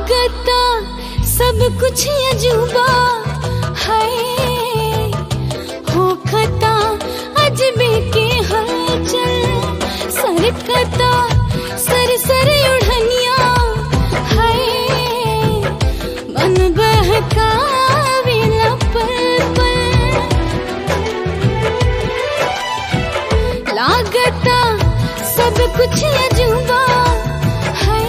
लागता सब कुछ अजूबा है होखता अजबे के हलचल सरकता सर सर उड़निया है मन बहकावेला पल पल लागता सब कुछ अजूबा है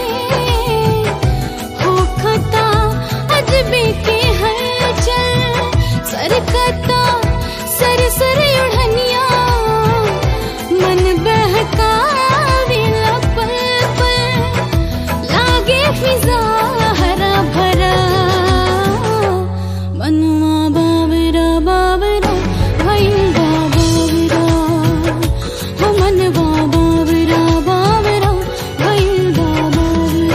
होखता अजबे के हलचल सरकता सर सर उड़निया मन बहकावेला पल पल लागे फिजा हरा भरा मनुआ बाबरा बाबरा भइल बाबरा हो मनवा बाबरा बाबरा भइल बाबरा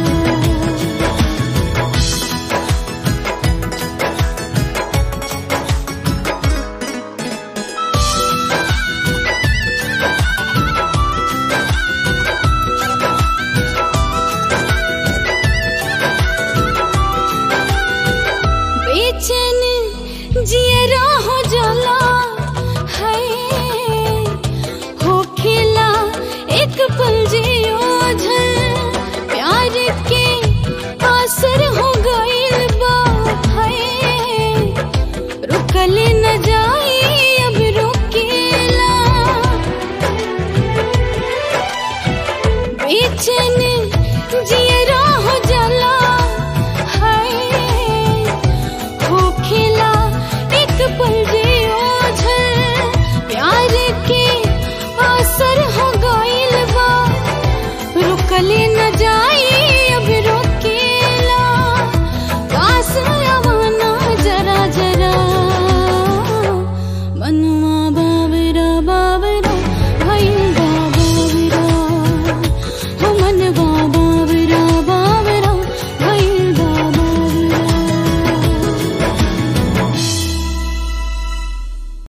बेचैन जियरा हो जाला है हो खेला एक पल जियो झल प्यार के असर हो गइल बा है रुकल न जाई अब रोकेला बेचैन जियरा हो जाला है हो खेला एक पल जियो झल प्यार के असर हो गइल बा रुकले न जाई अब रोकेला पास आवाना जरा जरा मनुआ बाबरा बाबरा भइल बाबरा हो मनवा